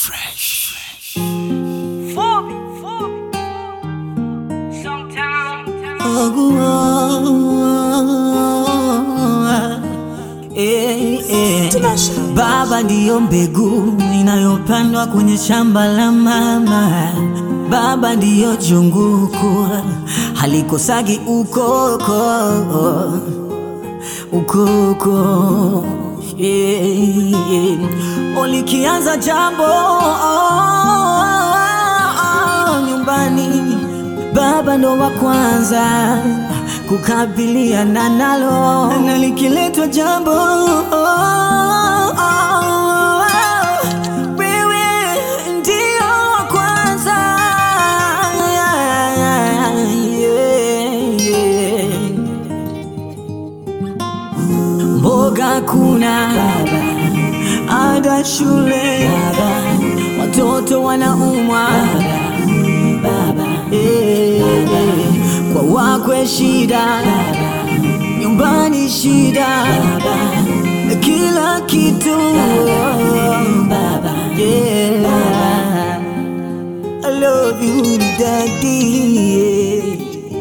Fresh. Fobi, Fobi. Sometimes. Eh, eh. Baba ndiyo mbegu inayopandwa kwenye shamba la mama. Baba ndiyo junguku halikosagi ukoko ukoko yeah, yeah. Ulikianza jambo nyumbani, baba ndo wa kwanza kukabiliana nalo, na likiletwa jambo wewe ndio wa kwanza yeah, yeah. Mboga kuna ada shule watoto wanaumwa Eh, kwa wakwe shida nyumbani shida kila kitu Yeah. I love you daddy yeah.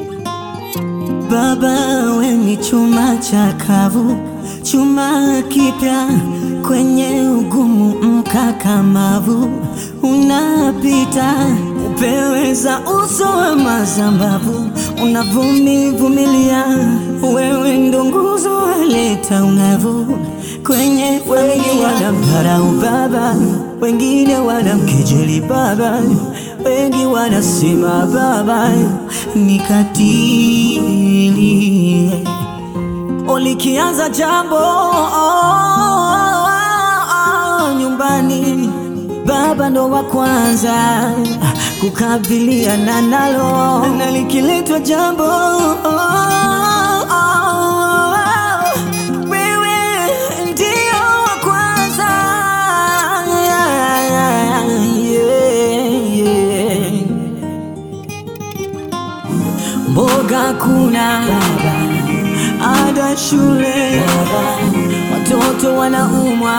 Baba we ni chuma chakavu, chuma kipya kwenye ugumu mkakamavu, unapita upeweza uso wa mazambavu, unavumivumilia, wewe ndo nguzo waleta ungavu kwenye wengi wanamdharau baba, wengine wanamkejeli baba, wengi wanasema baba ni katili. Ulikianza jambo nyumbani, baba ndo wa kwanza kukabiliana nalo, na likiletwa jambo wewe ndio wa kwanza yeah, yeah. Mboga kuna ada shule watoto wanaumwa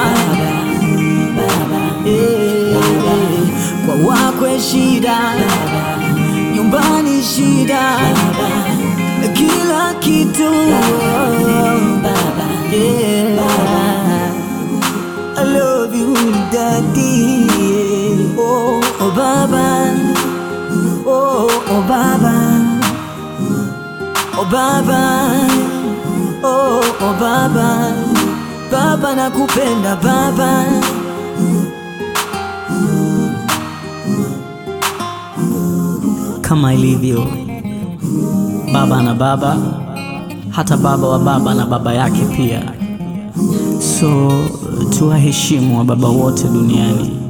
Eh, kwa wakwe shida nyumbani shida kila kitu Yeah. I love you daddy oh, oh baba oh, oh baba Oh baba, oh, oh baba, baba nakupenda baba. Kama ilivyo baba na baba, hata baba wa baba na baba yake pia. So tuwaheshimu wa baba wote duniani.